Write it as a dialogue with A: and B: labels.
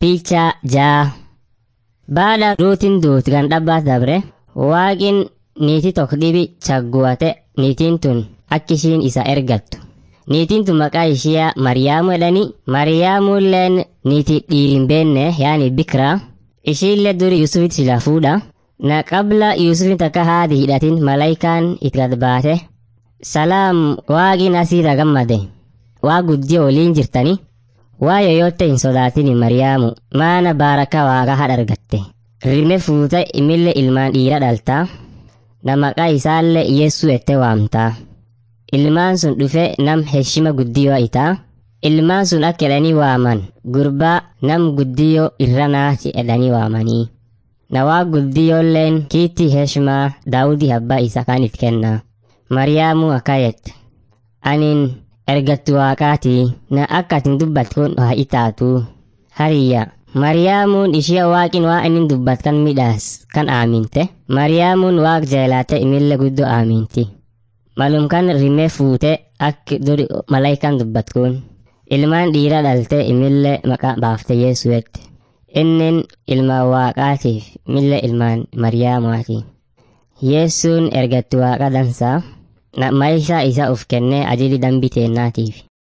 A: Picha jaa. Baada ruutiin duut gan dhabbaas dabre waaqin niitii tokko dhibi chagguwate niitiin tun akka ishiin isa ergattu. Niitiin tun maqaa ishiyaa Mariyaamu jedhani. Mariyaamulleen niitii dhiirin beenne yaani bikraa. Ishiillee duri Yusufitti sila fuudha. Na qabla Yusufin takka haati hidhatin malaayikaan itti gad baate. Salaam waaqin asiirra gammade. Waa guddiyoo waliin jirtani. Waa yoyotte hin sodaatini Mariyaamu maana baaraka waaqa hadha argatte. Rime fuute imille ilmaan dhiira dhaltaa. Na maqaa isaallee Yeessuu ette waamtaa. Ilmaan sun dhufe nam heshima guddiyoo itaa. Ilmaan sun akka jedhanii waaman gurbaa nam guddiyoo irra naati jedhanii waamanii. Na waa guddiyoolleen kiitti heshmaa daawudii abbaa isa kan itti kennaa. Mariyaamu akka jette. Anin ergattu waaqaatii na akka atin dubbat kun haa itaatu. Hariyya. Mariyaamuun ishee waaqin waa inni dubbat kan midhaas kan aaminte. Mariyaamuun waaq jeelaate imille guddoo aaminti. Malum kan rimee fuute akka duri malaayikaan dubbat kun. Ilmaan dhiira dhalte imille maqaa baafte Yesuu'etti. Innin ilmaan waaqaatiif mille ilmaan Mariyaamuwaati. Yeessuun ergattu waaqa dansaa. Na maayisaa isa uf kennee ajili dambii teennaatiif.